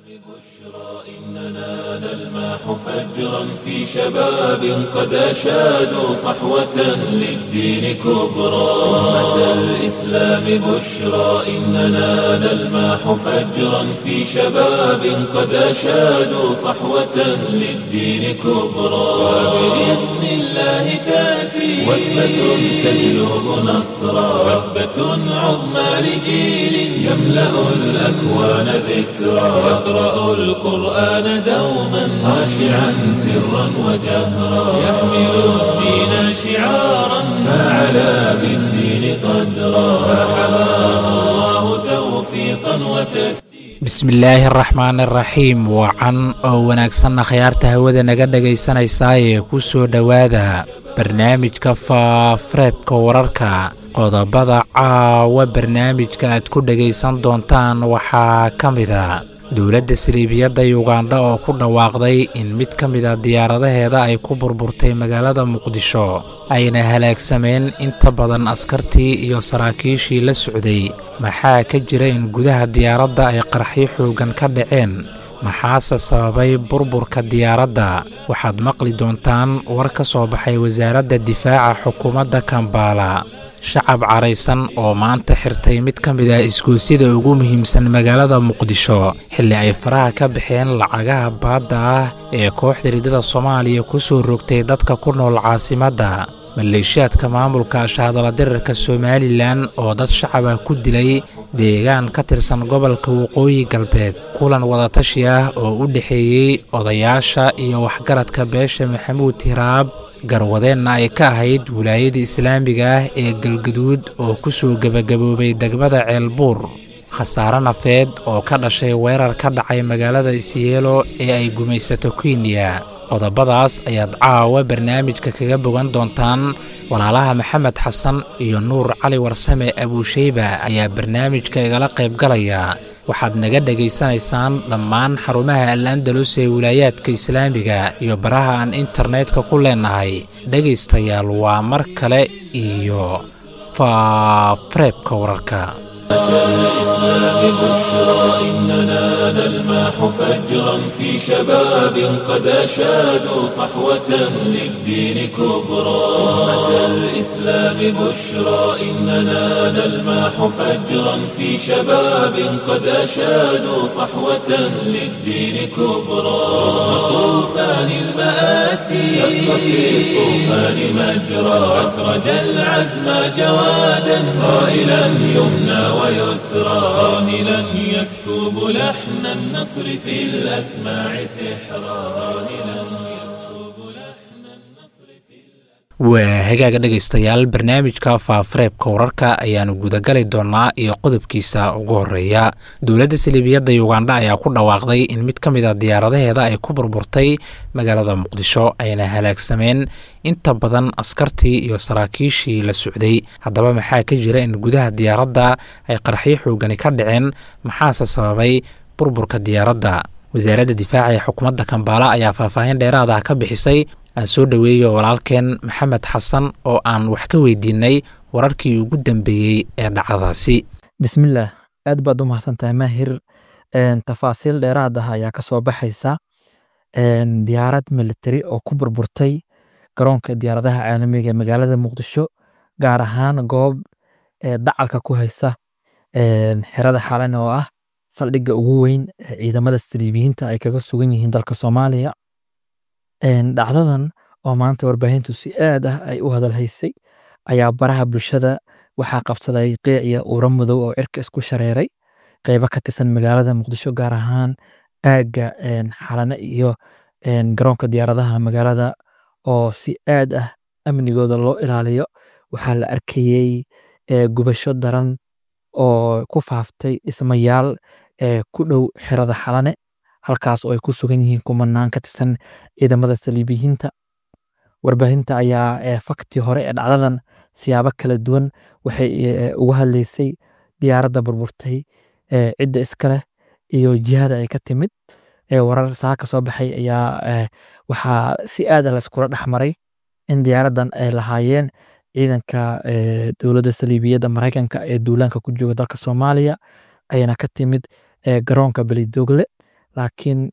إننا نلمح فجرا في شباب قد أشادوا صحوة للدين كبرى أمة الإسلام بشرى إننا نلمح فجرا في شباب قد أشادوا صحوة للدين كبرى وبإذن الله تأتي وثبة تجلب نصرا وثبة عظمى لجيل يملأ الأكوان ذكرى يقرأ القرآن دوما خاشعا سرا وجهرا يحمل الدين شعارا فعلى بالدين قدرا فحماه الله توفيقا وتسليما bismillaahi araxmaan araxiim wacan oo wanaagsanna khayaarta hawada naga dhegaysanaysaayee ku soo dhowaada barnaamijka faafareebka wararka qodobada caawa barnaamijka aad ku dhegaysan doontaan waxaa ka mida dowladda saliibiyadda yugandha oo ku dhawaaqday in mid ka mida diyaaradaheeda ay ku burburtay magaalada muqdisho ayna halaagsameen inta badan askartii iyo saraakiishii la socday maxaa ka jira in gudaha diyaaradda ay qarxyo xooggan ka dhaceen maxaase sababay burburka diyaaradda waxaad maqli doontaan war ka soo baxay wasaaradda difaaca xukuumadda kambaala shacab caraysan oo maanta xirtay mid ka mid ah isgoosida ugu muhiimsan magaalada muqdisho xilli ay faraha ka baxeen lacagaha baadda ah ee kooxda riddada soomaaliya ku soo rogtay dadka ku nool caasimadda maleeshiyaadka maamulka shaadala dirarka somalilan oo dad shacab ah ku dilay deegaan ka tirsan gobolka waqooyi galbeed kulan wadatashi ah oo u dhexeeyey odayaasha iyo waxgaradka beesha maxamuud hiraab garwadeenna ay ka ahayd wilaayada islaamiga ah ee galgaduud oo ku soo gebagaboobay degmada ceelbuur khasaare nafeed oo ka dhashay weerar ka dhacay magaalada isyeelo ee ay gumaysato kenya qodobadaas ayaad caawa barnaamijka kaga bogan doontaan walaalaha maxamed xasan iyo nuur cali warsame abuusheyba ayaa barnaamijka igala qaybgalaya waxaad naga dhegaysanaysaan dhammaan xarumaha al andalus ee wilaayaadka islaamiga iyo baraha aan internetka ku leenahay dhegaystayaal waa mar kale iyo faafareebka wararka الإسلام بشرى إننا نلمح فجرا في شباب قد أشادوا صحوة للدين كبرى أمة الإسلام بشرى إننا نلمح فجرا في شباب قد أشادوا صحوة للدين كبرى طوفان المآسي شق في الطوفان مجرى أسرج العزم جوادا صائلا يمنى ويسرى صاهلا يسكب لحن النصر في الأسماع سحرا صاهلا يسكب لحن النصر في waa hagaaga dhegaystayaal barnaamijka faafareebka wararka ayaanu gudagali doonaa iyo qodobkiisa ugu horeeya dowladda saliibiyadda yugandha ayaa ku dhawaaqday in mid ka mid a diyaaradaheeda ay ku burburtay magaalada muqdisho ayna halaagsameen inta badan askartii iyo saraakiishii la socday haddaba maxaa ka jira in gudaha diyaaradda ay qarxyo xoogani ka dhaceen maxaase sababay burburka diyaaradda wasaaradda difaaca ee xukuumadda kambaala ayaa faahfaahin dheeraad ah ka bixisay aan soo dhoweeyo walaalkeen maxamed xasan oo aan wax ka weydiinay wararkii ugu dambeeyey ee dhacdadaasi bismillaah aad baad u mahadsantahay maahir tafaasiil dheeraad ah ayaa ka soo baxaysa diyaarad militari oo ku burburtay garoonka diyaaradaha caalamiga ee magaalada muqdisho gaar ahaan goob dacalka ku haysa xerada xalan oo ah saldhigga ugu weyn ee ciidamada saliibiyiinta ay kaga sugan yihiin dalka soomaaliya dhacdadan oo maanta warbaahintu si aad ah ay u hadalhaysay ayaa baraha bulshada waxaa qabsaday qiiciya uura madow oo cirka isku shareeray qeybo ka tirsan magaalada muqdisho gaar ahaan aagga xalane iyo garoonka diyaaradaha magaalada oo si aad ah amnigooda loo ilaaliyo waxaa la arkayey gubasho daran oo ku faaftay dhismayaal ku dhow xerada xalane halkaas oo ay ku sugan yihiin kumanaan ka tirsan ciidamada saliibiyiinta warbaahinta ayaa faktii hore ee dhacdadan siyaabo kala duwan waxay uga hadlaysay diyaaradda burburtay cidda iska leh iyo jihada ay ka timid warar saa ka soo baxay ayaa waxaa si aada layskula dhexmaray in diyaaraddan ay lahaayeen ciidanka dowladda saliibiyadda maraykanka ee duulaanka ku jooga dalka soomaaliya ayana ka timid garoonka belidogle laakiin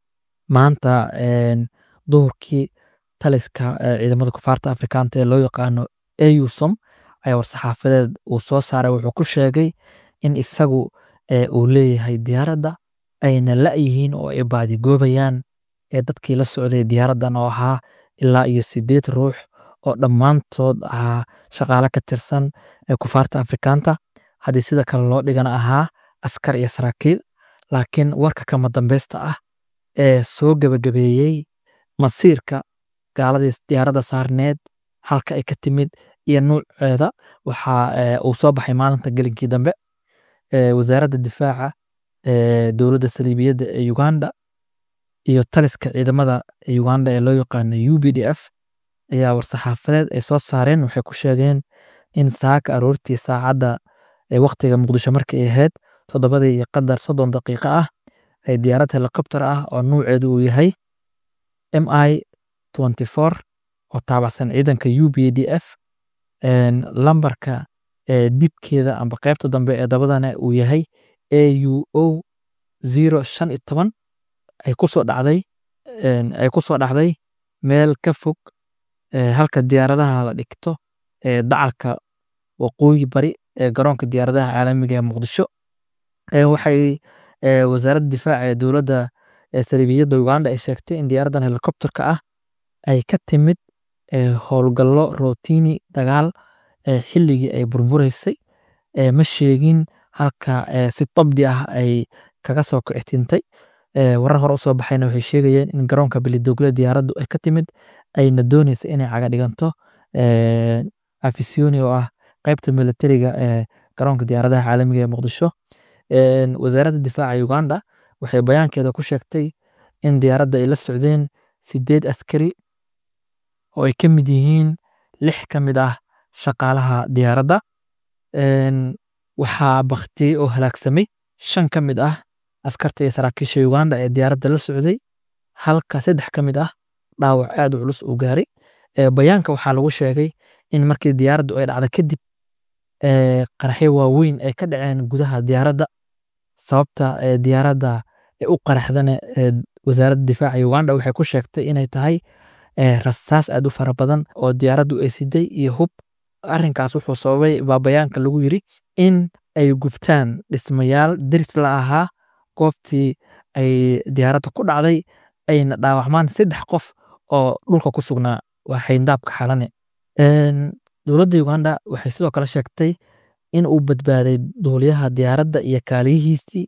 maanta een, duhurkii taliska ee, ciidamada kufaarta afrikaanta ee loo yaqaano eusom ayaa war-saxaafadeed uu soo saaray wuxuu ku sheegay in isagu ee, uu leeyahay diyaaradda ayna la-yihiin oo ay baadigoobayaan ee dadkii la socday diyaaraddan oo ahaa ilaa iyo sideed ruux oo dhammaantood ahaa shaqaale ka tirsan ee kufaarta afrikaanta haddii sida kale loo dhigana ahaa askar iyo saraakiil laakiin warka kama dambeysta ah ee soo gebagabeeyey masiirka gaaladii diyaaradda saarneed halka ay ka timid iyo nuuceeda waxaa ee, uu soo baxay maalinta gelinkii dambe ee, wasaaradda difaaca ee, dowladda saliibiyadda ee uganda iyo taliska ciidamada uganda ee loo yaqaano u b d f ayaa war-saxaafadeed ay soo saareen waxay ku sheegeen in saaka aroortii saacadda ee waqtiga muqdisho markay ahayd toddobadii iyo qadar soddon daqiiqo ah ay diyaarad helikobter ah oo nuuceedu uu yahay m i twenty four oo taabacsan ciidanka u b d f een, lambarka ee dibkeeda amba qaybta dambe ee dabadana uu yahay a u o zero shan iyo toban ay kusoo dhacday een, ay kusoo dhacday meel ka fog ee, halka diyaaradaha la dhigto ee dacalka waqooyi bari ee garoonka diyaaradaha caalamiga ee muqdisho Ee, waxay ee, wasaaradda difaaca ee dowladda ee saliibiyadda uganda ay sheegtay in diyaaraddan helikobterka ah ay ka timid ee, howlgallo rootini dagaal ee, xilligii ay burbureysay ee, ma sheegin halka ee, si dabdi ah ay kaga soo kicitintay Ee, warar hore usoo baxayna waxay sheegayeen in garoonka bilidogle diyaaraddu ay ka timid ayna dooneysa inay caga dhiganto ee, afisiyoni oo ah qaybta militariga ee garoonka diyaaradaha caalamiga ee muqdisho Een, wasaaradda difaaca uganda waxay bayaankeeda ku sheegtay in diyaaradda ay la socdeen sideed askari oo ay ka mid yihiin lix ka mid ah shaqaalaha diyaaradda Een, waxaa baktiyey oo halaagsamay shan ka mid ah askarta iyo saraakiisha uganda ee diyaaradda la socday halka saddex ka mid ah dhaawac aad u culus uu gaaray Ee, bayaanka waxaa lagu sheegay in markii diyaaraddu ay dhacday kadib ee, qaraxyo waaweyn ay ka dhaceen gudaha diyaaradda sababta ee, diyaaradda ee u qaraxdana ee, wasaaradda difaaca uganda waxay ku sheegtay inay tahay ee, rasaas aad u fara badan oo diyaaraddu ay siday iyo hub arrinkaas wuxuu sababay baa bayaanka lagu yiri in ay gubtaan dhismayaal deris la ahaa goobtii ay diyaaradda ku dhacday ayna dhaawacmaan saddex qof oo dhulka ku sugnaa waa xayndaabka xalane Een, dowladda uganda waxay sidoo kale sheegtay in uu badbaaday duuliyaha diyaaradda iyo kaaliyihiisii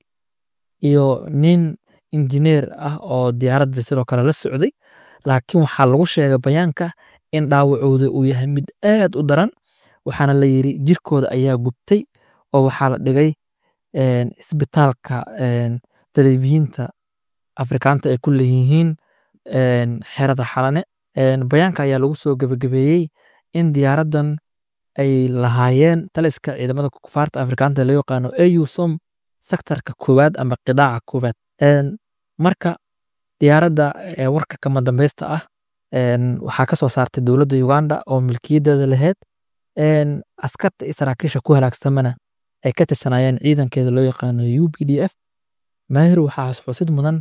iyo nin injineer ah oo diyaaradda sidoo kale la socday laakiin waxaa lagu sheegay bayaanka in dhaawacooda uu yahay mid aad u daran waxaana la yiri jirkooda ayaa gubtay oo waxaa la dhigay een, isbitaalka een, saliibiyiinta afrikaanta ay ku leeyihiin een, xerada xalane Een, bayaanka ayaa lagu soo gebagabeeyey in diyaaraddan ay lahaayeen taliska ciidamada kufaarta afrikaanta ee loo yaqaano eusom sektarka koowaad ama qidaaca koowaad Een, marka diyaaradda ee warka kama dambeysta ah een, waxaa ka soo saartay dowladda uganda oo milkiyadeeda lahayd Een, askarta iyo saraakiisha ku halaagsamana ay ka tirsanayeen ciidankeeda loo yaqaano u b d f maahir waxaa xusid mudan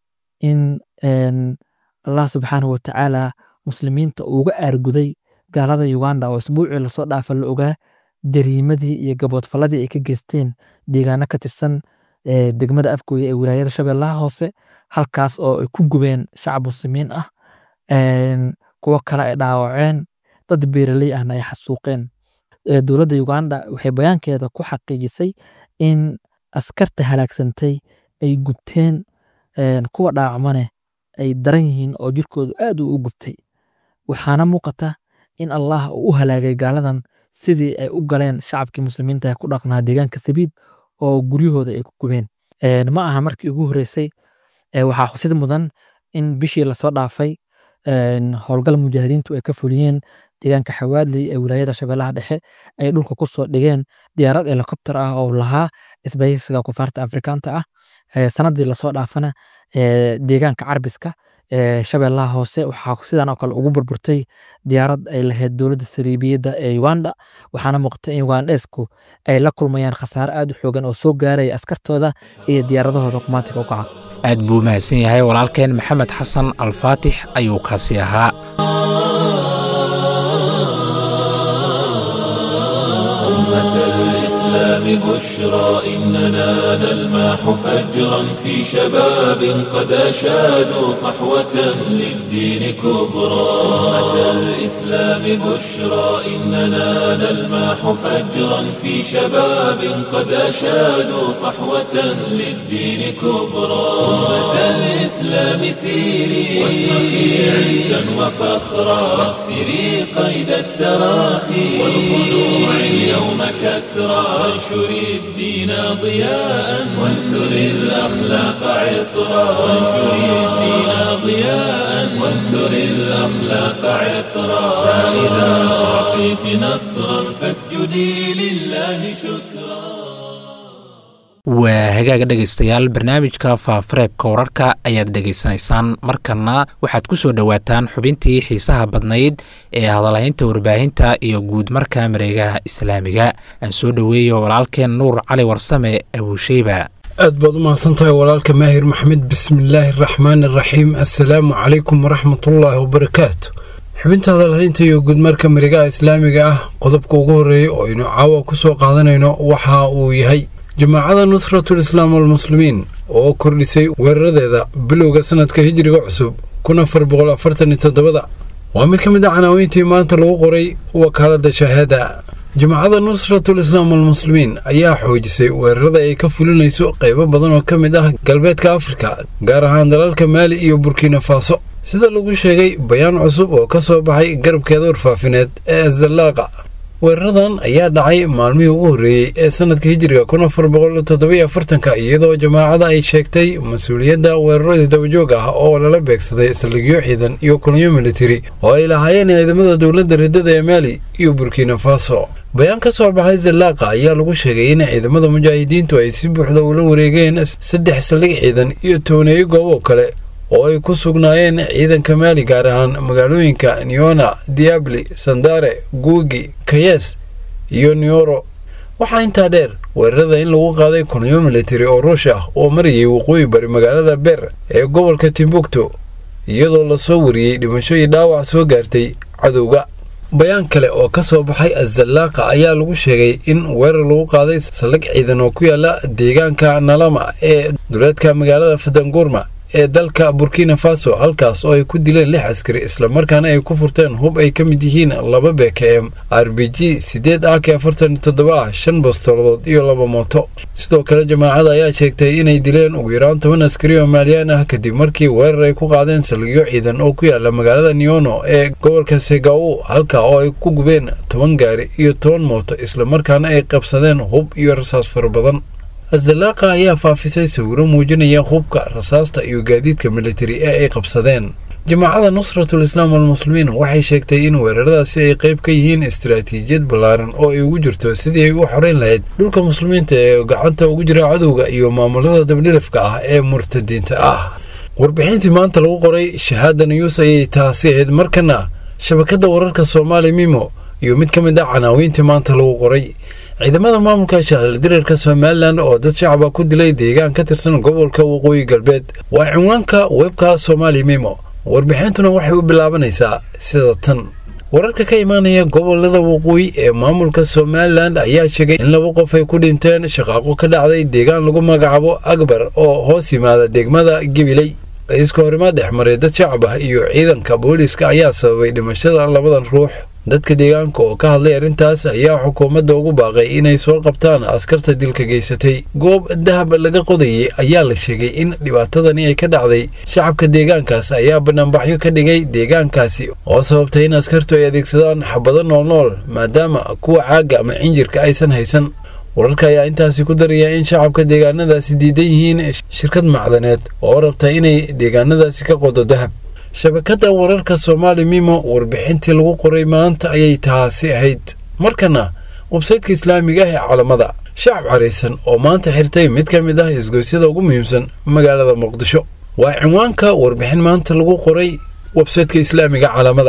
in een, allah subxaanahu watacaala muslimiinta uga aarguday gaalada uganda oo isbuucii lasoo dhaafa la ogaa dariimadii iyo gaboodfaladii ay ka geysteen deegaano ka tirsan ee, degmada afgooya ee wilaayada shabeellaha hoose halkaas oo ay ku gubeen shacab muslimiin ah Een, kuwo kale ay dhaawaceen dad beeraley ahna ay xasuuqeen Ee, dowladda uganda waxay bayaankeeda ku xaqiijisay in askarta halaagsantay ay gubteen een, kuwa dhaawacmane ay daran yihiin oo jirkoodu aad u gubtay waxaana muuqata in allah uu u halaagay gaaladan sidii ay u galeen shacabkii muslimiinta ee ku dhaqnaa deegaanka sabiid oo guryahooda ay ku gubeen Een, ma aha markii ugu horreysay ee, waxaa xusid mudan in bishii lasoo dhaafay een, howlgal mujaahidiintu ay ka fuliyeen deegaanka xawaadley ee wilaayada shabeellaha dhexe ay dhulka ku soo dhigeen diyaarad helikobter ah oo lahaa isbahaysiga kufaarta afrikaanta ah Ee, sanadii lasoo dhaafana ee, deegaanka carbiska ee shabeellaha hoose waxaa sidan oo kale ugu burburtay diyaarad ay lahayd dowladda saliibiyadda ee uganda waxaana muuqata in ugandesku ay la kulmayaan khasaare aad u xoogan oo soo gaaraya askartooda iyo diyaaradahooda kumaantiga u kaca aad buu mahadsan yahay walaalkeen maxamed xasan alfaatix ayuu kaasi ahaa أمة الإسلام بشرى إننا نلمح فجرا في شباب قد أشادوا صحوة للدين كبرى أمة الإسلام بشرى إننا نلمح فجرا في شباب قد أشادوا صحوة للدين كبرى أمة الإسلام سيري واشرخي عزا وفخرا واكسري قيد التراخي والخلوع اليوم كسرى وانشري الدين ضياء وانثري الأخلاق عطرا وانشري الدين ضياء وانثري الأخلاق عطرا فإذا أعطيت نصرا فاسجدي لله شكرا waa hagaaga dhegaystayaal barnaamijka faafareebka wararka ayaad dhegaysanaysaan markanna waxaad ku soo dhowaataan xubintii xiisaha badnayd ee hadalhaynta warbaahinta iyo guud marka mareegaha islaamiga aan soo dhoweeyo walaalkeen nuur cali warsame abuusheyba aad baad u mahadsantahay walaalka maahir maxmed bismillaahi araxmaan araxiim assalaamu calaykum waraxmatullaahi wabarakaatu xubinta hadalhaynta iyo guudmarka mareegaha islaamiga ah qodobka ugu horreeya oo aynu caawa ku soo qaadanayno waxa uu yahay jamaacada nusratul islaam walmuslimiin oo kordhisay weeraradeeda bilowga sanadka hijiriga cusub kun afar boqol afartan iyo toddobada waa mid ka mid a canaaweyntii maanta lagu qoray wakaaladda shahaada jamaacada nusratul islaam walmuslimiin ayaa xoojisay weerarada ay ka fulinayso qaybo badan oo ka mid ah galbeedka afrika gaar ahaan dalalka maali iyo burkina faso sida lagu sheegay bayaan cusub oo ka soo baxay garabkeeda warfaafineed ee azallaaqa weeraradan ayaa dhacay maalmihii ugu horreeyey ee sanadka hijiriga kun afar boqol toddobiyo afartanka iyadoo jamaacada ay sheegtay mas-uuliyadda weeraro isdabajoog ah oo lala beegsaday saldhigyo ciidan iyo kulmiyo militari oo ay lahaayeen ciidamada dowladda riddada ee maali iyo burkina faso bayaan ka soo baxay zallaaqa ayaa lagu sheegay in ciidamada mujaahidiintu ay si buuxda ula wareegeen saddex saldhig ciidan iyo tooneeyo goobo kale oo ay ku sugnaayeen ciidanka maali gaar ahaan magaalooyinka niona diabli sandare guugi kayes iyo nioro waxaa intaa dheer weerarada in lagu qaaday kulmiyo militari oo ruush ah oo marayay waqooyi bari magaalada ber ee gobolka timbuktu iyadoo lasoo wariyey dhimasho iyo dhaawac soo gaartay cadowga bayaan kale oo ka soo baxay azallaaqa ayaa lagu sheegay in weerar lagu qaaday saldhig ciidan oo ku yaala deegaanka nalama ee duleedka magaalada fadangurma ee dalka burkina faso halkaas oo ay ku dileen lix askari islamarkaana ay ku furteen hub ay ka mid yihiin laba bkm r b g sideed ak afartan toddoba ah shan bastooladood iyo laba mooto sidoo kale jamaacada ayaa sheegtay inay dileen ugu yaraan toban askari oo maaliyaan ah kadib markii weerar ay ku qaadeen saldhigyo ciidan oo ku yaala magaalada neono ee gobolka segawo halka oo ay ku gubeen toban gaari iyo toban mooto islamarkaana ay qabsadeen hub iyo rasaas fara badan azallaaqa ayaa faafisay sawiro muujinaya hubka rasaasta iyo gaadiidka militari ee ay qabsadeen jamaacada nusratul islaam walmuslimiin waxay sheegtay in weeraradaasi ay qayb ka yihiin istaraatiijiyad ballaaran oo ay ugu jirto sidii ay u xoreyn lahayd dhulka muslimiinta ee gacanta ugu jira cadowga iyo maamulada dabdhilafka ah ee murtadiinta ah warbixintii maanta lagu qoray shahaada niyuus ayay taasi ahayd markana shabakadda wararka soomaali mimo iyo mid ka mid ah canaaweyntii maanta lagu qoray ciidamada maamulka shaqaldirarka somalilan oo dad shacaba ku dilay deegaan ka tirsan gobolka waqooyi galbeed waa cinwaanka webka somaali mimo warbixintuna waxay u bilaabanaysaa sida tan wararka ka imaanaya gobolada waqooyi ee maamulka somalilan ayaa sheegay in laba qof ay ku dhinteen shaqaaqo ka dhacday deegaan lagu magacaabo akbar oo hoos yimaada degmada gabiley iska horimaad dhexmaray dad shacab ah iyo ciidanka booliiska ayaa sababay dhimashada labadan ruux dadka deegaanka oo ka hadlay arrintaas ayaa xukuumadda ugu baaqay inay soo qabtaan askarta dilka geysatay goob dahab laga qodayay ayaa la sheegay in dhibaatadani ay ka dhacday shacabka deegaankaas ayaa banaanbaxyo ka dhigay deegaankaasi oo sababtay in askartu ay adeegsadaan xabado noolnool maadaama kuwa caaga ama cinjirka aysan haysan wararka ayaa intaasi ku daraya in shacabka deegaanadaasi diidan yihiin shirkad macdaneed oo rabta inay deegaanadaasi ka qodo dahab shabakadda wararka soomaali mimo warbixintii lagu qoray maanta ayay taasi ahayd markana websaytka islaamiga ah ee calamada shacab caraysan oo maanta xirtay mid ka mid ah isgoysyada ugu muhiimsan magaalada muqdisho waa cinwaanka warbixin maanta lagu qoray websaytka islaamiga calamada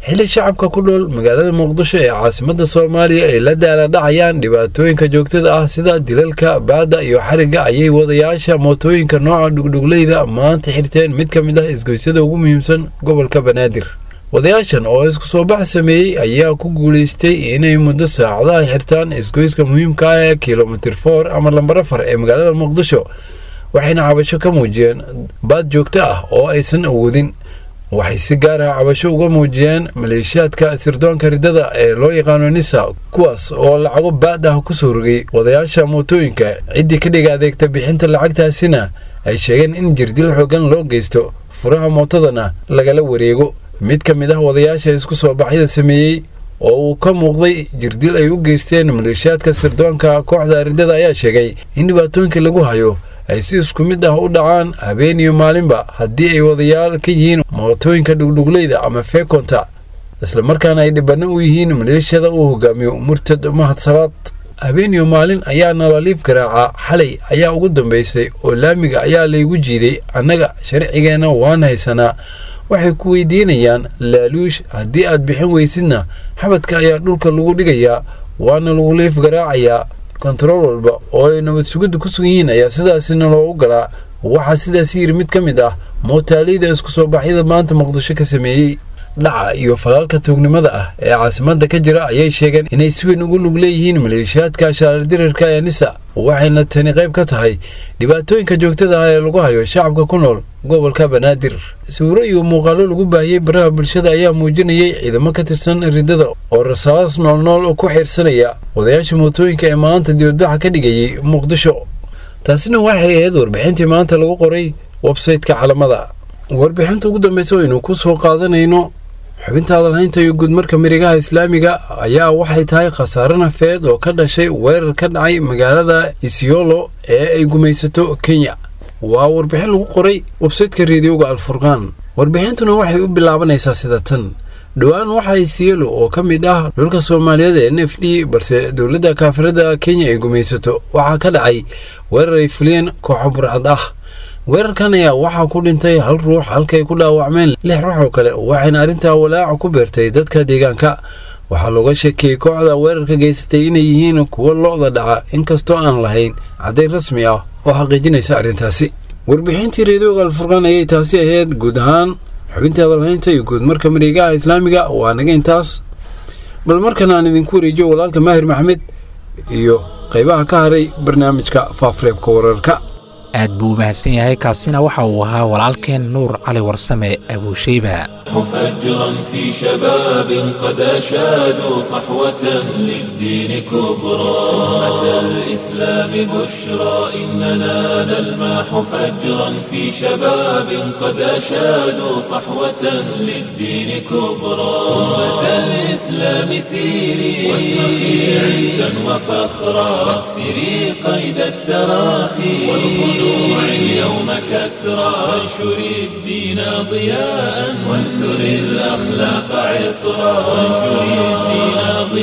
xilli shacabka ku dhool magaalada muqdisho ee caasimadda soomaaliya ay la daaladhacayaan dhibaatooyinka joogtada ah sida dilalka baadda iyo xarigga ayay wadayaasha mootooyinka nooca dhugdhugleyda maanta xirteen mid ka mid ah isgoysyada ugu muhiimsan gobolka banaadir wadayaashan oo isku soo bax sameeyey ayaa ku guulaystay inay muddo saacadaha xirtaan isgoyska muhiimka ah ee kilomitir for ama lambar afar ee magaalada muqdisho waxayna cabasho ka muujiyeen baad joogto ah oo aysan awoodin waxay si gaar ah cabasho uga muujiyeen maleeshiyaadka sirdoonka riddada ee loo yaqaano nisa kuwaas oo lacago baad ah kusoo rogay wadayaasha mootooyinka ciddii ka dhiga adeegta bixinta lacagtaasina ay sheegeen in jirdil xoogan loo geysto furaha mootadana lagala wareego mid ka mid ah wadayaasha isku soo baxyada sameeyey oo uu ka muuqday jirdil ay u geysteen maleeshiyaadka sirdoonka kooxda riddada ayaa sheegay in dhibaatooyinka lagu hayo ay si isku mid ah u dhacaan habeen iyo maalinba haddii ay wadayaal ka yihiin mootooyinka dhugdhugleyda ama feekonta islamarkaana ay dhibano u yihiin maleeshiyada uu hogaamiyo murtad mahad salaad habeen iyo maalin ayaa nalaliif garaaca xalay ayaa ugu dambaysay oo laamiga ayaa laygu jiiday annaga sharcigeenna waan haysanaa waxay ku weydiinayaan laaluush haddii aad bixin weysidna xabadka ayaa dhulka lagu dhigayaa waana lagu liif garaacayaa kontarool walba oo ay nabad sugidda ku sugan yihiin ayaa sidaasina loogu galaa waxaa sidaas yiri mid ka mid ah mootaaliyda isku soo baxyada maanta muqdisho ka sameeyey dhaca iyo falaalka tuugnimada ah ee caasimadda ka jira ayay sheegeen inay si weyn ugu lug leeyihiin maleeshiyaadka shaalardirarka ee nisa waxayna tani qayb ka tahay dhibaatooyinka joogtada ah ee lagu hayo shacabka ku nool gobolka banaadir sawiro iyo muuqaalo lagu baahiyey baraha bulshada ayaa muujinayay ciidamo ka tirsan riddada oo rasaas noolnool ku xiirsanaya wadayaasha mootooyinka ee maanta dibadbaxa ka dhigayay muqdisho taasina waxay ahayd warbixintii maanta lagu qoray websayteka calamada warbixinta ugu dambeysa waynu ku soo qaadanayno xubinta hadalhaynta iyo guudmarka mirigaha islaamiga ayaa waxay tahay khasaare nafeed oo ka dhashay weerar ka dhacay magaalada isiolo ee ay gumaysato kenya waa warbixin lagu qoray websaytka reediyoga alfurqaan warbixintuna waxay u bilaabanaysaa sida tan dhowaan waxaa isiolo oo ka mid ah dhulka soomaaliyeed ee n f d balse dowladda kaafirada kenya ay gumaysato waxaa ka dhacay weerar ay fuliyeen kooxo burcad ah weerarkan ayaa waxaa ku dhintay hal ruux halkay ku dhaawacmeen lix ruux oo kale waxayna arrintaa walaaca ku beertay dadka deegaanka waxaa looga sheekiyey kooxda weerarka geysatay inay yihiin kuwo lo-da dhaca inkastoo aan lahayn caddayn rasmi ah oo xaqiijinaysa arrintaasi warbixintii reediyoga alfurqaan ayay taasi ahayd guud ahaan xubintii hadalhaynta iyo guudmarka mareegaha islaamiga waa naga intaas bal markan aan idinku wareejiyo walaalka maahir maxmed iyo qaybaha ka haray barnaamijka faafreebka wararka aad buu u mahadsan yahay kaasina waxa uu ahaa walaalkeen nuur cali warsame abuusheyba فجرا في شباب قد أشادوا صحوة للدين كبرى أمة الإسلام بشرى إننا نلماح فجرا في شباب قد أشادوا صحوة للدين كبرى أمة الإسلام سيري واشرخي عزا وفخرا واكسري قيد التراخي والخلوع اليوم كسرى وانشري الدين ضياء وانثر الأخلاق عطرا وانشري الدين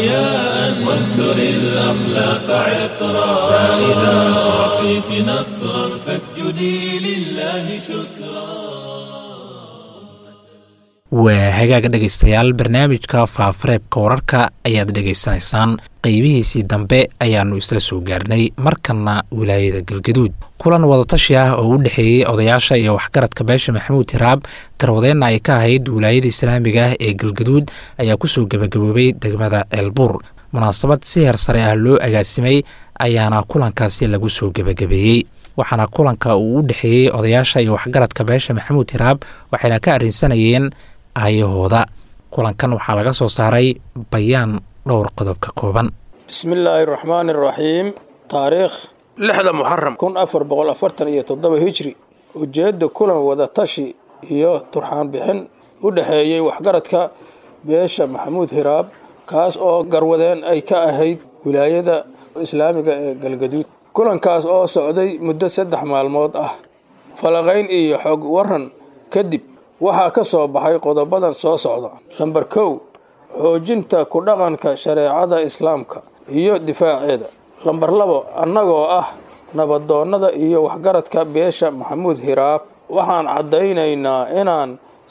ضياء وانثر الأخلاق عطرا فإذا أعطيت نصرا فاسجدي لله شكرا waa hagaaga dhegaystayaal barnaamijka faafareebka wararka ayaad dhegaysanaysaan qeybihiisii dambe ayaannu isla soo gaarnay markanna wilaayada galgaduud kulan wadatashi ah oo u dhexeeyey odayaasha iyo waxgaradka beesha maxamuud hiraab garwadeenna ay ka ahayd wilaayada islaamiga ah ee galgaduud ayaa kusoo gebagaboobay degmada ceelbuur munaasabad si heer sare ah loo agaasimay ayaana kulankaasi lagu soo gebagabeeyey waxaana kulanka uu u dhexeeyey odayaasha iyo waxgaradka beesha maxamuud hiraab waxayna ka arrinsanayeen aayahooda kulankan waxaa laga soo saaray bayaan dhowr qodob ka kooban bismillaahi raxmaani raxiim taariikh lixda muxaram kun afar boqol afartan iyo toddoba hijri ujeedda kulan wadatashi iyo turxaan bixin u dhexeeyey waxgaradka beesha maxamuud hiraab kaas oo garwadeen ay ka ahayd wilaayada islaamiga ee galgaduud kulankaas oo socday muddo saddex maalmood ah falaqayn iyo xog waran kadib waxaa ka soo baxay qodobadan soo socda namber kow xoojinta ku dhaqanka shareecada islaamka iyo difaaceeda lamber labo annagoo ah nabadoonnada iyo waxgaradka beesha maxamuud hiraab waxaan caddaynaynaa inaan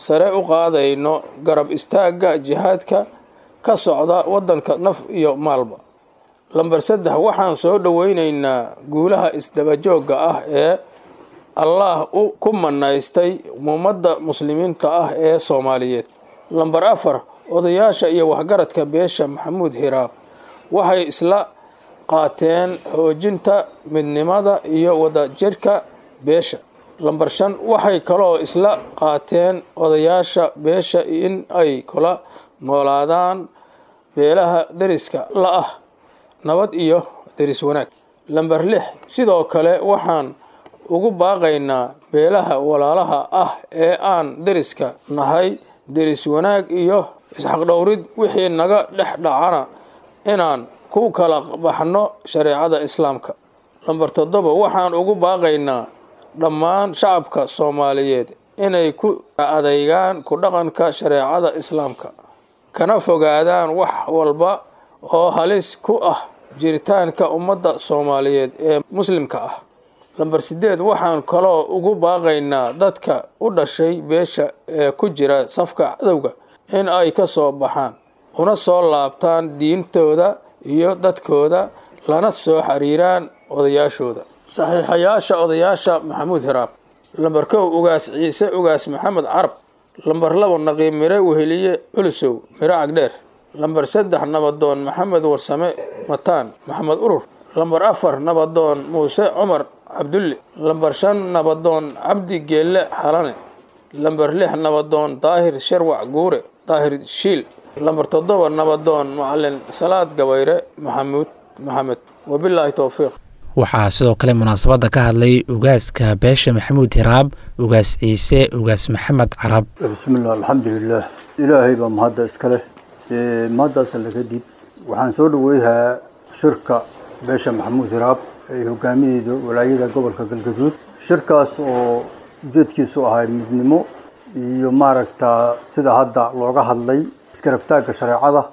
sare u qaadayno garab istaagga jihaadka ka socda waddanka naf iyo maalba lamber saddex waxaan soo dhoweyneynaa guulaha isdabajoogga ah ee allaah u ku manaystay ummadda muslimiinta ah ee soomaaliyeed lamber afar odayaasha iyo waxgaradka beesha maxamuud hiraab waxay isla qaateen xoojinta midnimada iyo wadajirka beesha lamber shan waxay kaloo isla qaateen odayaasha beesha in ay kula noolaadaan beelaha deriska la ah nabad iyo deris wanaag lamber lix sidoo kale waxaan ugu baaqaynaa beelaha walaalaha ah ee aan deriska nahay deris wanaag iyo isxaqdhowrid wixii naga dhex dhacana inaan ku kala baxno shareecada islaamka lamber toddoba waxaan ugu baaqaynaa dhammaan shacabka soomaaliyeed inay ku adeygaan ku dhaqanka shareecada islaamka kana fogaadaan wax walba oo halis ku ah jiritaanka ummadda soomaaliyeed ee muslimka ah lamber sideed waxaan kaloo ugu baaqaynaa dadka u dhashay beesha ee ku jira safka cadowga in ay ka soo baxaan una soo laabtaan diintooda iyo dadkooda lana soo xiriiraan odayaashooda saxiixayaasha odayaasha maxamuud hiraab lamber kow ugaas ciise ugaas maxamed carab lamber labo naqiib mire weheliye culusow mire cagdheer lamber saddex nabadoon maxamed warsame mataan maxamed urur lamber afar nabadoon muuse cumar cabdulle lamber shan nabadoon cabdi geelle xalane lamber lix nabadoon daahir sharwac guure daahir shiil lamber toddoba nabadoon macalin salaad gabayre maxamuud maxamed wabilaahi towfiiq waxaa sidoo kale munaasabadda ka hadlay ugaaska beesha maxamuud hiraab ugaas ciise ugaas maxamed carab bismillaah alxamdulilaah ilaahay baa mahadda iska leh mahaddaas alle kadib waxaan soo dhaweyhaa shirka beesha maxamuud hiraab ay hogaamiyeyda walaayada gobolka galgaduud shirkaas oo ujeedkiisu ahay midnimo iyo maaragtaa sida hadda looga hadlay iskarabtaagga shareecada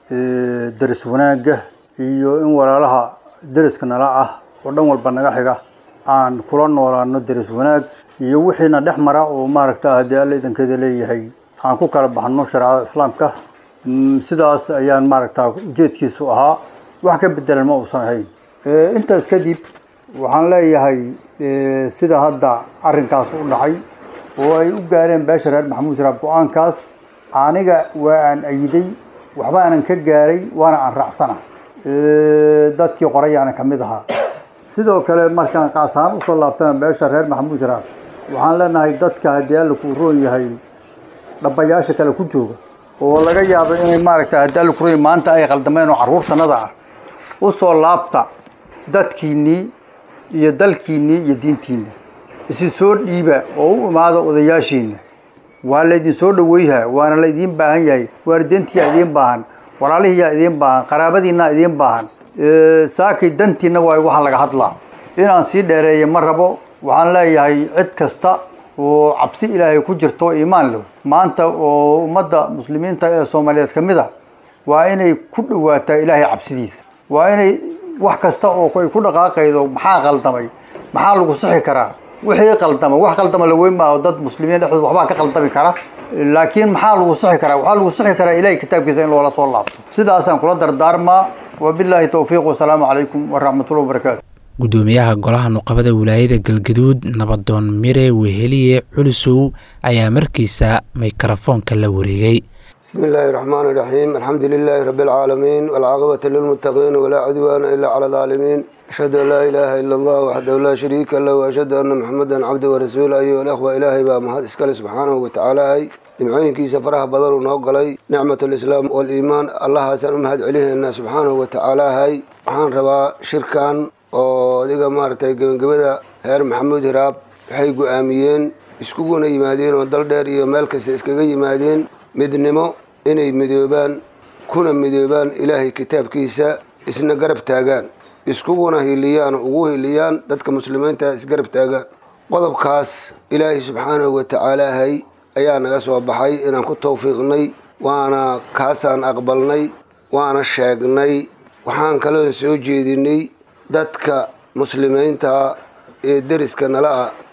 deris wanaagga iyo in walaalaha deriska nala ah oo dhan walba naga xiga aan kula noolaano deris wanaag iyo wixiina dhex mara oo maaragta haddii alla idankeeda leeyahay aan ku kala baxno shareecada islaamka sidaas ayaan maaragtaa ujeedkiisu ahaa wax ka bedelan ma uusan ahayn intaas kadib waxaan leeyahay sida hadda arrinkaas u dhacay oo ay u gaareen beesha reer maxamuud hiraab go-aankaas aniga waa aan ayiday waxba aanan ka gaaray waana aan raacsana dadkii qorayaana ka mid ahaa sidoo kale markaan qaas ahaan usoo laabtana beesha reer maxamuud hiraab waxaan leenahay dadka haddii alla kuu roon yahay dhabayaasha kale ku jooga oo laga yaabo inay maaragta haddii alla ku roon yahay maanta ay qaldameen oo carruurtanada ah usoo laabta dadkiinnii iyo dalkiinnii iyo diintiinna isi soo dhiiba oo u imaada odayaashiinna waa laydin soo dhaweyhaa waana laydiin baahan yahay waalideentiyaa idiin baahan walaalihiyaa idiin baahan qaraabadiinaa idiin baahan saakay dantiinna waay waxaa laga hadlaa inaan sii dheereeya ma rabo waxaan leeyahay cid kasta oo cabsi ilaahay ku jirto oo iimaan leh maanta oo ummadda muslimiinta ee soomaaliyeed ka mid a waa inay ku dhawaataa ilaahay cabsidiisa waa inay wax kasta oo ay ku dhaqaaqaydo maxaa qaldamay maxaa lagu sixi karaa wixii qaldama wax qaldama la weyn maaho dad muslimiin dhexdooda waxbaa ka qaldami kara laakiin maxaa lagu sixi karaa waxaa lagu sixi karaa ilahay kitaabkiisa in loola soo laabto sidaasaan kula dardaarmaa wabilaahi towfiiq wasalaamu calaykum waraxmatullahi wabarakaatu gudoomiyaha golaha nuqabada wilaayada galgaduud nabadoon mire weheliye culusow ayaa markiisa mikrofoonka la wareegay بسم الله الرحمن الرحيم الحمد لله رب العالمين والعاقبة للمتقين ولا عدوان إلا على الظالمين أشهد أن لا إله إلا الله وحده لا شريك له وأشهد أن محمدا عبده ورسوله أيها الأخوة إلهي بقى مهد إسكال سبحانه وتعالى هاي nimcooyinkiisa faraha badan uu noo galay nicmat alislaam waliimaan allahaasaan u mahad celinaynaa subxaanahu wa tacaala hay waxaan rabaa shirkan oo adiga maaragtay gebagabada reer maxamuud hiraab waxay go-aamiyeen iskuguna yimaadeen oo dal dheer iyo meel kasta iskaga yimaadeen midnimo inay midoobaan kuna midoobaan ilaahay kitaabkiisa isna garab taagaan iskuguna hiliyaan ugu hiliyaan dadka muslimiinta isgarab taagaan qodobkaas ilaahay subxaanahu wa tacaala hay ayaa naga soo baxay inaan ku tawfiiqnay waana kaasaan aqbalnay waana sheegnay waxaan kaloo soo jeedinay dadka muslimiinta ee deriska nala ah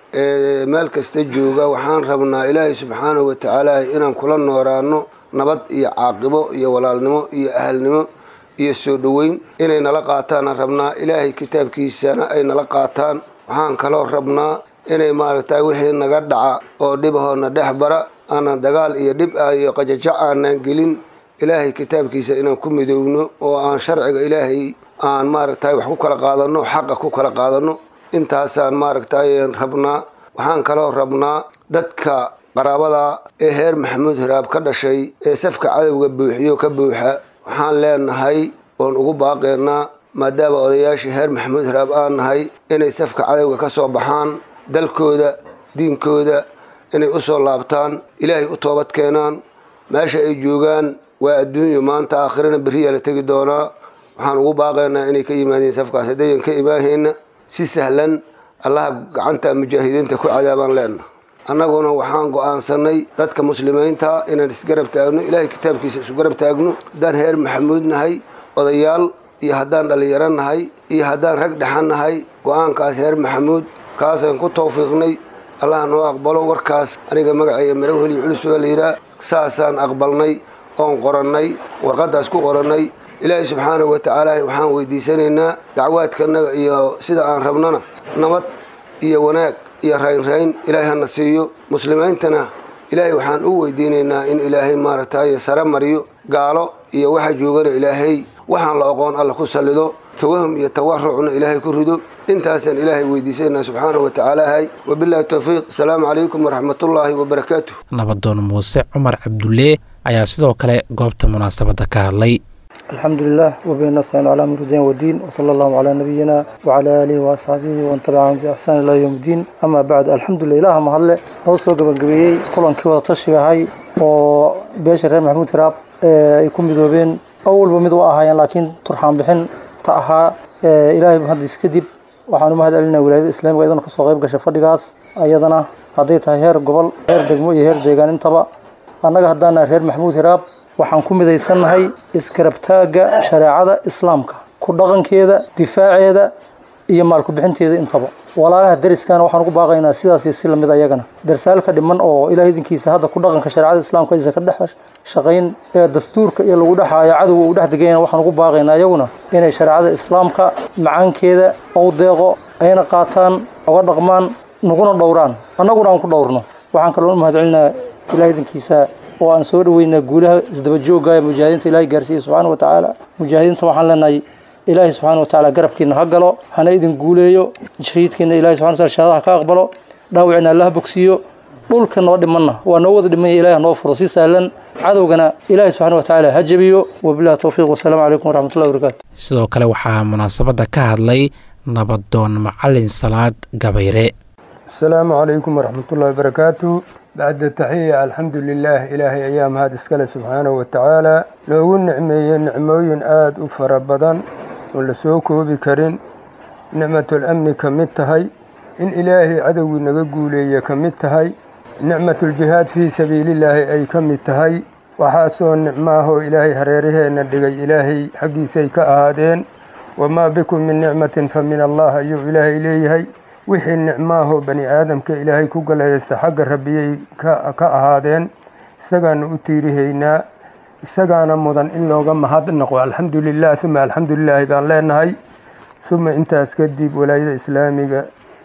ee meel kasta jooga waxaan rabnaa ilaahay subxaanahu wa tacaala inaan kula nooraano nabad iyo caaqibo iyo walaalnimo iyo ahalnimo iyo soo dhoweyn inay nala qaataanaan rabnaa ilaahay kitaabkiisana ay nala qaataan waxaan kaloo rabnaa inay maaragtay wixii naga dhaca oo dhibahoona dhex bara aanan dagaal iyo dhib ah iyo qajajac aanaan gelin ilaahay kitaabkiisa inaan ku midoowno oo aan sharciga ilaahay aan maaragtay wax ku kala qaadanno xaqa ku kala qaadanno intaasaan maaragtay rabnaa waxaan kaloo rabnaa dadka qaraabada ee heer maxamuud hiraab ka dhashay ee safka cadowga buuxiyo ka buuxa waxaan leenahay oon ugu baaqeynaa maadaama odayaashii heer maxamuud hiraab aan nahay inay safka cadowga ka soo baxaan dalkooda diinkooda inay u soo laabtaan ilaahay u toobad keenaan meesha ay joogaan waa adduunyo maanta aakhirana beriyaa la tegi doonaa waxaan ugu baaqaynaa inay ka yimaadeen safkaas haddayan ka imaahayna si sahlan allaha gacanta mujaahidiinta ku cadaabaan leenna annaguna waxaan go'aansanay dadka muslimiinta inaan isgarab taagno ilaahay kitaabkiisa isu garab taagno haddaan heer maxamuud nahay odayaal iyo haddaan dhallinyaro nahay iyo haddaan rag dhexan nahay go'aankaas heer maxamuud kaasaan ku tawfiiqnay allah noo aqbalo warkaas aniga magacayga marawheliyo culus waa layidhaah saasaan aqbalnay oon qorannay warqaddaas ku qorannay ilaahay subxaanahu wa tacaala waxaan weydiisanaynaa dacwaadkanaga iyo sida aan rabnana nabad iyo wanaag iyo raynrayn ilaahay hana siiyo muslimiintana ilaahay waxaan u weydiinaynaa in ilaahay maaragtay sare mariyo gaalo iyo waxa joogana ilaahay waxaan la oqoon alla ku sallido tawahum iyo tawarucna ilaahay ku rido intaasaan ilaahay weydiisanaa subxaanahu wa tacaalahay wabillahi towfiiq asalaamu calaykum waraxmatullaahi wabarakaatu nabadoon muuse cumar cabdulle ayaa sidoo kale goobta munaasabadda ka hadlay الحمد لله وبه نستعين على امر الدين والدين وصلى الله على نبينا وعلى اله واصحابه ومن تبعهم باحسان الى يوم الدين اما بعد الحمد لله ilaah ma hadle noo soo gabagabeeyey kulankii wada tashiga ahay oo beesha reer maxamuud hiraab ay ku midoobeen awalba mid u ahaayeen laakiin turxaan bixin ta ahaa ilaahay hadis kadib waxaan u mahad celinaa wilaayada islaamiga iyadana kasoo qayb gashay fadhigaas ayadana hadday tahay heer gobol heer degmo iyo heer deegaan intaba annaga haddaana reer maxamuud hiraab waxaan ku midaysannahay iskarabtaagga shareecada islaamka ku dhaqankeeda difaaceeda iyo maalku bixinteeda intaba walaalaha dariskana waxaan ugu baaqaynaa sidaasi si lamid ayagana darsaalka dhiman oo ilaah idinkiisa hadda ku dhaqanka shareecada islaamka aysan ka dhex shaqayn ee dastuurka iyo lagu dhexaayo cadowga uu dhex degayana waxaan ugu baaqaynaa iyaguna inay shareecada islaamka macaankeeda ou deeqo ayna qaataan oga dhaqmaan naguna dhowraan annaguna aan ku dhowrno waxaan kaloo u mahad celinaa ilaah idinkiisa oo aan soo dhaweynaa guulaha isdaba joogga ee mujaahidiinta ilaahay gaarsiiyey subxaana wa tacaala mujaahidiinta waxaan leenahay ilaahay subxaana wa tacaala garabkiina ha galo hana idin guuleeyo shahiidkiina ilahay subxana wa taala shahaadaha ka aqbalo dhaawicina allaha bogsiiyo dhulka noo dhimanna waa noo wada dhimanya ilahay noo furo si sahlan cadowgana ilaahay subxaana wa tacaala ha jabiyo wabillahi towfiiq wasalaamu calaykum waraxmatullahi wabarakaatu sidoo kale waxaa munaasabadda ka hadlay nabadoon macalin salaad gabayre asalaamu calaykum waraxmatullahi wabarakaatu bacda taxiya alxamdu lilaah ilaahay ayaa mahad iskale subxaanahu wa tacaala loogu nicmeeyey nicmooyin aada u fara badan oon la soo koobi karin nicmatul amni ka mid tahay in ilaahay cadowgii naga guuleeye ka mid tahay nicmatuljihaad fii sabiilillaahi ay ka mid tahay waxaasoo nicmaahoo ilaahay hareeraheenna dhigay ilaahay xaggiisay ka ahaadeen wamaa bikum min nicmatin fa min allah ayuu ilaahay leeyahay wixii nicmaahoo bani aadamka ilaahay ku galhaysta xagga rabbiyay ka ahaadeen isagaana u tiirihaynaa isagaana mudan in looga mahadnaqo alxamdu lilah uma alxamdu lilaahi baan leenahay uma intaas kadib walaayada islaamiga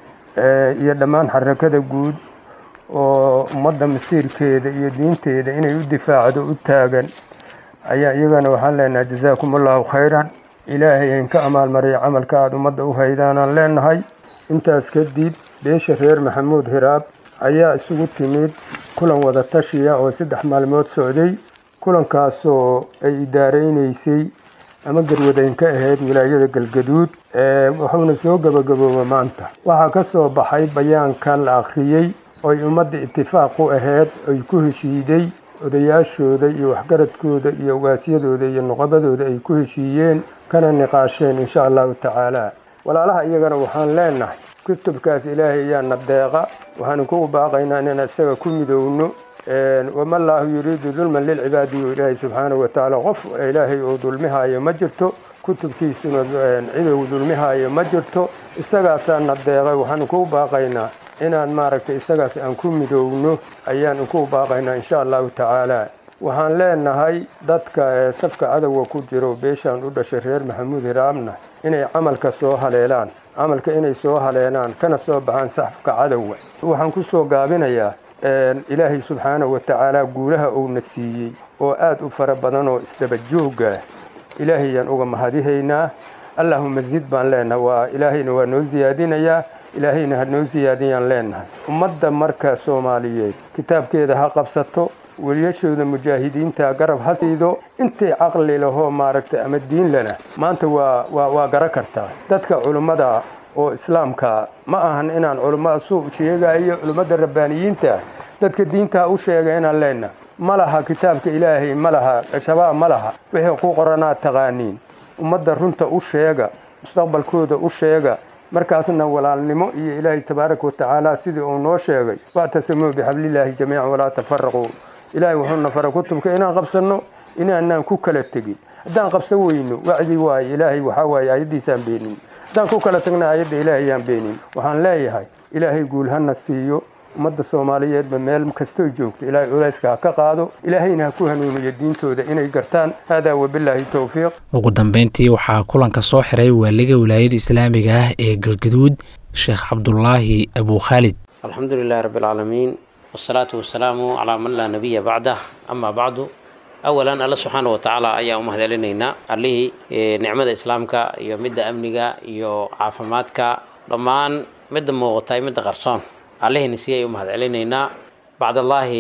iyo dhammaan xarakada guud oo ummadda masiirkeeda iyo diinteeda inay u difaacdo u taagan ayaa iyagana waxaan leenahay jazaakum allahu khayran ilaahay ayn ka amaalmariya camalka aada ummadda u haydaanaan leenahay intaas kadib beesha reer maxamuud hiraab ayaa isugu timid kulan wada tashiya oo saddex maalmood socday kulankaasoo ay idaareynaysay ama garwadeyn ka ahayd wilaayada galgaduud wuxuuna soo gabagabooba maanta waxaa ka soo baxay bayaankan la akhriyey oy ummadda itifaaq u ahayd ay ku heshiiday odayaashooda iyo waxgaradkooda iyo ogaasyadooda iyo nuqabadooda ay ku heshiiyeen kana niqaasheen insha allahu tacaala walaalaha iyagana waxaan leenahay kutubkaas ilaahay ayaana deeqa waxaanu ku baaqaynaa inaan isaga ku midowno wama allaahu yuriidu dulman lilcibaadi yo ilaahay subxaanahu wa tacaala qof ilaahay uu dulmihaayo ma jirto kutubkiisuna cidow dulmihaayo ma jirto isagaasaana deeqay waxaanu ku baaqaynaa inaan maaragtay isagaas aan ku midoowno ayaan inku baaqaynaa insha allahu tacaala waxaan leenahay dadka ee safka cadowga ku jiro beeshaan u dhashay reer maxamuud hiraabna inay camalka soo haleelaan camalka inay soo haleelaan kana soo baxaan safka cadowga waxaan ku soo gaabinayaa ilaahay subxaanahu wa tacaala guulaha uuna siiyey oo aad u fara badan oo isdaba joogga ah ilaahayaan uga mahadihaynaa allahuma zid baan leenahay waa ilaahayna waa noo siyaadinayaa ilaahayna ha noo siyaadiyaan leenahay ummadda marka soomaaliyeed kitaabkeeda ha qabsato weliyashooda mujaahidiinta garab ha siido intay caqli lahoo maaragtay ama diin lena maanta waa waa waa gara kartaa dadka culummada oo islaamka ma ahan inaan culummada suu sheegayo culummada rabbaaniyiinta dadka diintaa u sheega inaan leenahay ma laha kitaabka ilaahay ma laha shabaab ma laha wixii ku qoranaad taqaaniin ummadda runta u sheega mustaqbalkooda u sheega markaasna walaalnimo iyo ilaahay tabaaraka watacaala sidii uu noo sheegay wactasimuu bixablillaahi jamiican walaa tafaraquu ilaahay wuxuuna fara kutubka inaan qabsanno inaanaan ku kala tegin haddaan qabsan weyno wacdi waaye ilaahay waxaa waaye aayaddiisaan beenin haddaan ku kala tagna aayadda ilaahayaan beenin waxaan leeyahay ilaahay guul hana siiyo ummadda soomaaliyeedba meel kastoo joogto ilaahay culayska ha ka qaado ilaahayna ha ku hanuuniyo diintooda inay gartaan haadaa wabilaahi towfiiq ugu dambeyntii waxaa kulanka soo xiray waaliga wilaayada islaamiga ah ee galgaduud sheekh cabdulaahi abu khaalid alxamdu lilahi rabbi alcaalamiin wasalaatu wasalaamu calaa man laa nabiya bacdah amaa bacdu awalan alla subxaana wa tacaala ayaan u mahadcelinaynaa allihii nicmada islaamka iyo midda amniga iyo caafimaadka dhammaan midda muuqata midda qarsoon allihina si ay u mahadcelinaynaa bacdallaahi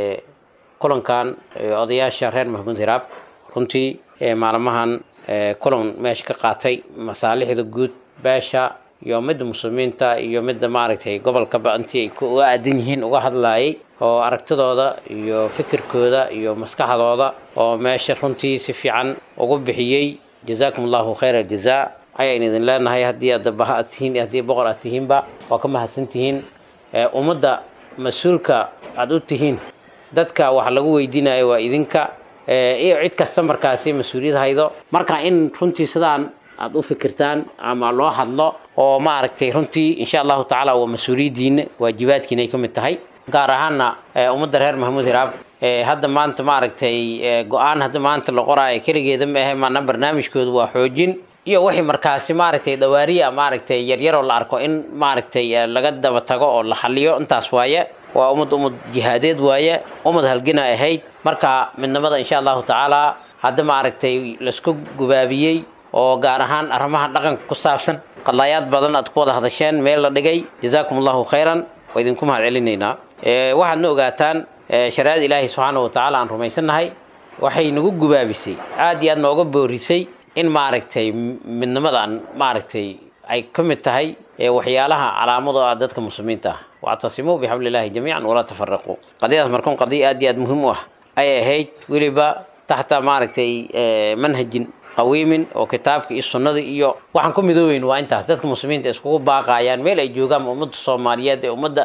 kulankan odayaasha reer maxamuud hiraab runtii maalmahan kulan meesha ka qaatay masaalixda guud beesha iyo midda muslimiinta iyo midda maaragtay gobolkaba intii ay uga aadan yihiin uga hadlaayay oo aragtidooda iyo fikirkooda iyo maskaxdooda oo meesha runtii si fiican ugu bixiyey jazaakum allahu khayra aljazaa ayaan idin leenahay haddii aad baha aad tihiin haddii boqor aad tihiinba waa ka mahadsan tihiin ummadda mas-uulka aada u tihiin dadka wax lagu weydiinayo waa idinka iyo cid kasta markaasi mas-uuliyad haydo marka in runtii sidaan aada u fikirtaan ama loo hadlo oo maaragtay runtii insha allahu tacaala waa mas-uuliyaddiina waajibaadkiina ay ka mid tahay gaar ahaanna ummadda reer maxamuud hiraab hadda maanta maaragtay go-aan hadda maanta la qoraayo keligeeda ma ahe maana barnaamijkoodu waa xoojin iyo wixii markaasi maaragtay dhawaariya maaragtay yaryaroo la arko in maaragtay laga daba tago oo la xaliyo intaas waaye waa ummad ummad jihaadeed waaye ummad halgina ahayd marka midnimada insha allahu tacaala hadda maaragtay laisku gubaabiyey oo gaar ahaan arrimaha dhaqanka ku saabsan qadaayaad badan aad ku wada hadasheen meel la dhigay jazaakum allahu khayran waa idinku mahad celinaynaa waxaadna ogaataan shariicada ilaahay subxaana wa tacaala aan rumaysannahay waxay nagu gubaabisay aad iyo aad nooga boorisay in maaragtay midnimadan maaragtay ay ka mid tahay waxyaalaha calaamado ah dadka muslimiinta ah wactasimuu bixablillahi jamiican walaa tafaraquu qadiyadaas markuun qadiya aad iyo aad muhiim u ah ayay ahayd weliba taxta maaragtay manhajin qawiimin oo kitaabka iyo sunnada iyo waxaan ku midoobeyn waa intaas dadka muslimiinta iskugu baaqayaan meel ay joogaan ummadda soomaaliyeed ee ummadda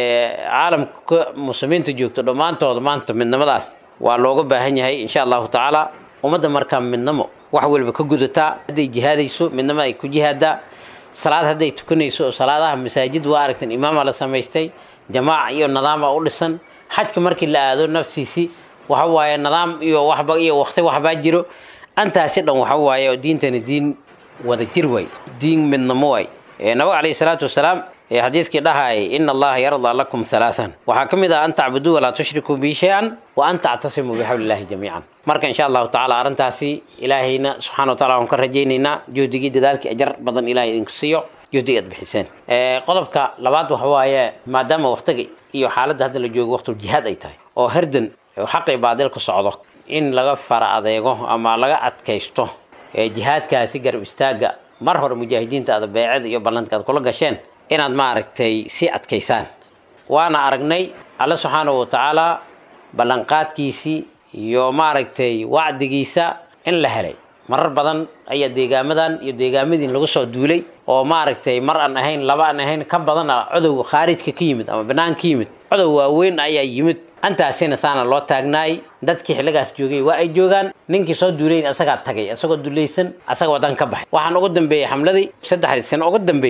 caalamka muslimiinta joogto dhammaantooda maanta midnimadaas waa looga baahan yahay insha allahu tacaala ummadda markaa midnimo wax waliba ka gudataa hadday jihaadayso midnimo ay ku jihaadaa salaad hadday tukanayso oo salaadaha masaajid waa aragtan imaama la samaystay jamaaca iyo nidaama u dhisan xajka markii la aado nafsiisii waxa waaye nidaam iyo waxba iyo waqti waxbaa jiro antaasi dhan waxa waaye oo diintani diin wada jir waay diin midnimo waay nabiga calayhi salaatu wasalaam xadiidkii dhahayay ina allaha yardaa lakum halaathan waxaa ka mid ah an tacbuduu walaa tushrikuu bi shay-an wa an tactasimuu bixabli illahi jamiican marka insha allahu tacala arrintaasi ilaahayna subxana wa tacala waan ka rajaynaynaa juhdigii dadaalkii ajar badan ilahay idinku siiyo juhdigii aad bixiseen qodobka labaad waxa waaye maadaama waqtiga iyo xaaladda hadda la joogo waqtul jihaad ay tahay oo herdan xaqii baadil ku socdo in laga fara adeego ama laga adkaysto jihaadkaasi garab istaaga mar hore mujaahidiinta aad beecada iyo ballanka aad kula gasheen inaad maaragtay sii adkaysaan waana aragnay alle subxaanahu wa tacaala ballanqaadkiisii iyo maaragtay wacdigiisa in la helay marar badan ayaa deegaamadan iyo deegaamadiin lagu soo duulay oo maaragtay mar aan ahayn laba aan ahayn ka badana codowga khaarijka ka yimid ama banaan ka yimid codow waaweyn ayaa yimid antaasina saana loo taagnaay dadkii xilligaas joogay waa ay joogaan ninkii soo duulayn asagaa tagay isagoo dulaysan asaga wadan ka baxay waxaan ugu dambeeyey xamladii saddexdii sano ugu dambeysay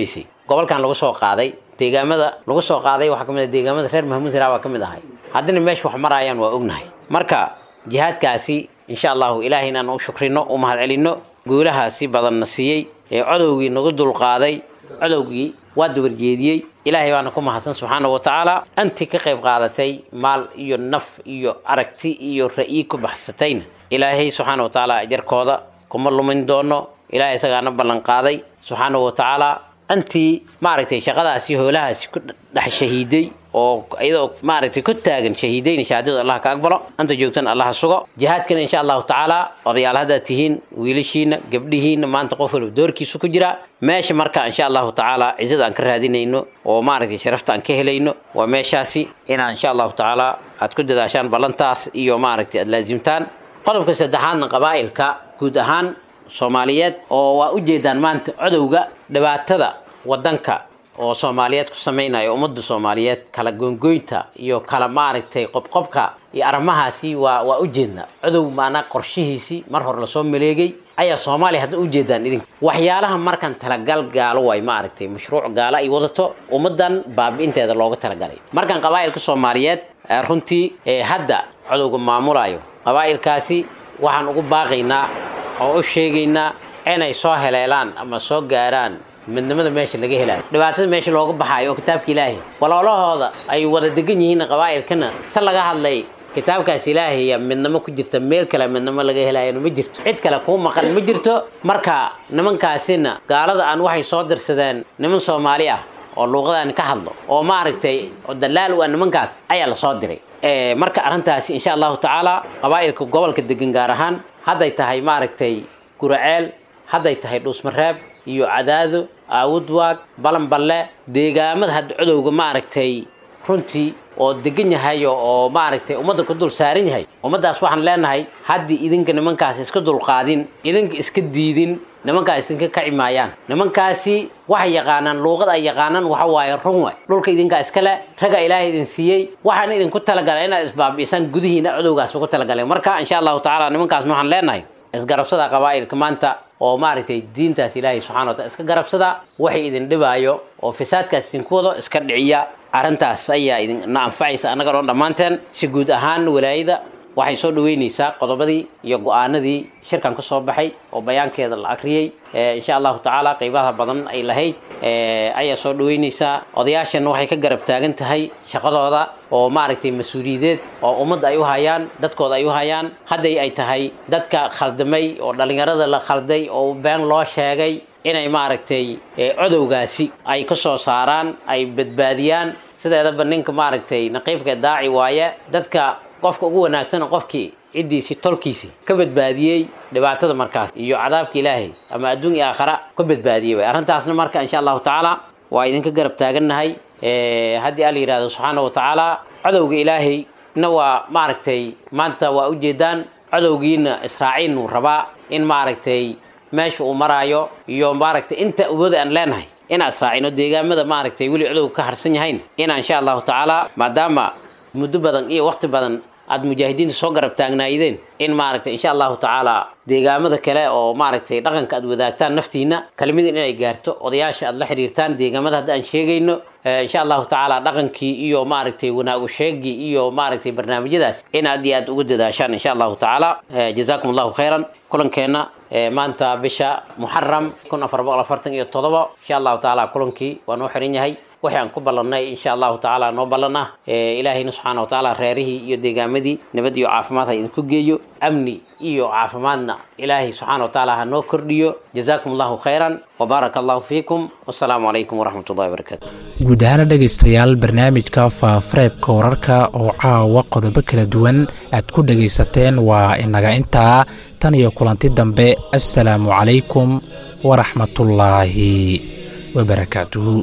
gobolkan lagu soo qaaday deegaamada lagu soo qaaday waxaa ka mid ah deegaamada reer mahmuud hiraa baa ka mid ahay haddana meesha wax marayaan waa ognahay marka jihaadkaasi insha allahu ilaahay inaan u shukrino u mahadcelinno guulahaasi badanna siiyey ee codowgii nagu dulqaaday codowgii waa dabarjeediyey ilaahay baana ku mahadsan subxaana wa tacaala anti ka qayb qaadatay maal iyo naf iyo aragti iyo ra'yi ku baxsatayna ilaahay subxaana wa tacaala ajarkooda kuma lumin doono ilaahay isagaana ballan qaaday subxaana wa tacaala antii maaragtay shaqadaasi hoolahaasi ku dhex shahiiday oo iyadoo maaragtay ku taagan shahiidayna shahaadadu allah ka aqbalo anta joogtana allah sugo jihaadkana insha allahu tacaala odayaal haddaad tihiin wiilashiina gabdhihiina maanta qof walba doorkiisu ku jira meesha marka insha allahu tacaala cizada aan ka raadinayno oo maaragtay sharafta aan ka helayno waa meeshaasi inaan insha allahu tacaala aad ku dadaashaan ballantaas iyo maaragtay aad laasimtaan qodobka saddexaadna qabaa'ilka guud ahaan soomaaliyeed oo waa ujeedaan maanta codowga dhibaatada wadanka oo soomaaliyeed ku samaynayo ummadda soomaaliyeed kala goyngoynta iyo kala maaragtay qobqobka iyo arrimahaasi waa waa ujeednaa codow maanaa qorshihiisii mar hore lasoo maleegay ayaa soomaaliya hadda ujeedaan idinka waxyaalaha markan talagal gaalo way maaragtay mashruuc gaalo ay wadato ummadan baabi'inteeda looga talagalay markan qabaa'ilka soomaaliyeed runtii hadda codowga maamulayo qabaa'ilkaasi waxaan ugu baaqaynaa oo u sheegaynaa inay soo heleelaan ama soo gaaraan midnimada meesha laga helayo dhibaatada meesha looga baxaayo oo kitaabka ilaahay waloolahooda ay wada degan yihiin qabaa'ilkana se laga hadlay kitaabkaas ilaahaya midnimo ku jirta meel kale midnimo laga helayana ma jirto cid kale kuu maqan ma jirto marka nimankaasina gaalada aan waxay soo dirsadeen niman soomaali ah oo luuqadaan ka hadlo oo maaragtay oo dalaal u ah nimankaas ayaa lasoo diray marka arrintaasi insha allahu tacaala qabaa'ilka gobolka degan gaar ahaan hadday tahay maaragtay guraceel hadday tahay dhuusmareeb iyo cadaado aawudwaag balanballe deegaamada hadda codowga maaragtay runtii oo degan yahay oo maaragtay ummadda ku dul saaran yahay ummaddaas waxaan leenahay haddii idinka nimankaas iska dulqaadin idinka iska diidin nimankaas idinka kaci maayaan nimankaasi waxay yaqaanaan luuqad ay yaqaanaan waxa waaye run waay dhulka idinkaa iskale raga ilaahay idin siiyey waxaan idinku talagalay inaad isbaabi'isaan gudihiina codowgaas ugu talagalay marka insha allahu tacaala nimankaas waxaan leenahay isgarabsada qabaa'ilka maanta oo maaragtay diintaas ilaahay subxana wa taala iska garabsada waxay idin dhibaayo oo fasaadkaas idinku wado iska dhiciya arrintaas ayaa idinna anfacaysa annaga dhan dhammaanteen si guud ahaan walaayada waxay soo dhaweynaysaa qodobadii iyo go-aanadii shirkan ka soo baxay oo bayaankeeda la akriyey insha allahu tacaala qeybaha badan ay lahayd ayaa soo dhaweynaysaa odayaashan waxay ka garab taagan tahay shaqadooda oo maaragtay mas-uuliyadeed oo ummadda ay u hayaan dadkooda ay u hayaan hadday ay tahay dadka khaldamay oo dhallinyarada la khalday oo been loo sheegay inay maaragtay codowgaasi ay ka soo saaraan ay badbaadiyaan sideedaba ninka maaragtay naqiibka daaci waaye dadka qofka ugu wanaagsan qofkii ciddiisii tolkiisii ka badbaadiyey dhibaatada markaas iyo cadaabka ilaahay ama adduun iyo aakhara ka badbaadiyey way arrintaasna marka insha allahu tacaala waa idinka garab taagannahay haddii ala yidhahdo subxaana wa tacaala codowga ilaahay na waa maaragtay maanta waa ujeedaan codowgiina israaciil uu rabaa in maaragtay meesha uu maraayo iyo maaragtay inta awooda aan leenahay inaan israacino deegaamada maaragtay weli codowga ka harsan yahayn inaan insha allahu tacaala maadaama muddo badan iyo waqti badan aada mujaahidiinta soo garab taagnaayideen in maaragtay insha allahu tacaala deegaamada kale oo maaragtay dhaqanka aad wadaagtaan naftiina kelmadin inay gaarto odayaasha aad la xiriirtaan deegaamada hadda aan sheegayno insha allahu tacaala dhaqankii iyo maaragtay wanaagu sheegii iyo maaragtay barnaamijyadaas in aad iyo aad ugu dadaashaan insha allahu tacaala jazaakum allahu khayran kulankeenna maanta bisha muxaram kun afar boqol afartan iyo todoba insha allahu tacaala kulankii waa noo xiran yahay waxay aan ku ballannay insha allahu tacaala noo ballan ah ilaahayna subxaana wa tacaala reerihii iyo deegaamadii nabad iyo caafimaad ha idinku geeyo amni iyo caafimaadna ilaahay subxaana wa tacaala ha noo kordhiyo jazaakum allahu khayran wabaaraka allahu fiikum wasalaamu calaykum waraxmat ullahi wabarakaatu guud ahaana dhegaystayaal barnaamijka faafareebka wararka oo caawa qodobo kala duwan aad ku dhegaysateen waa inaga intaa tan iyo kulanti dambe assalaamu calaykum waraxmatullaahi wabarakaatuhu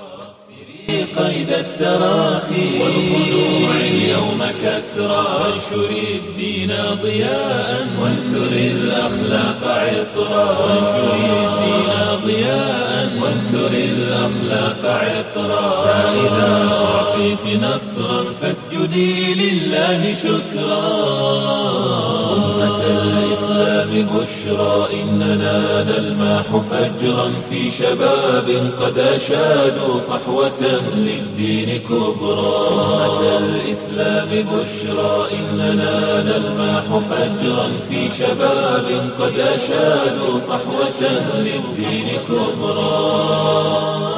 قيد التراخي والخلوع اليوم كسرى وانشر الدين ضياء وانثر الأخلاق عطرا وانشر الدين ضياء وانثر الأخلاق عطرا فإذا أعطيت نصرا فاسجدي لله شكرا أمة الإسلام بشرى إننا نلمح فجرا في شباب قد أشادوا صحوة للدين كبرى أمة الإسلام بشرى إننا نلمح فجرا في شباب قد أشادوا صحوة للدين كبرى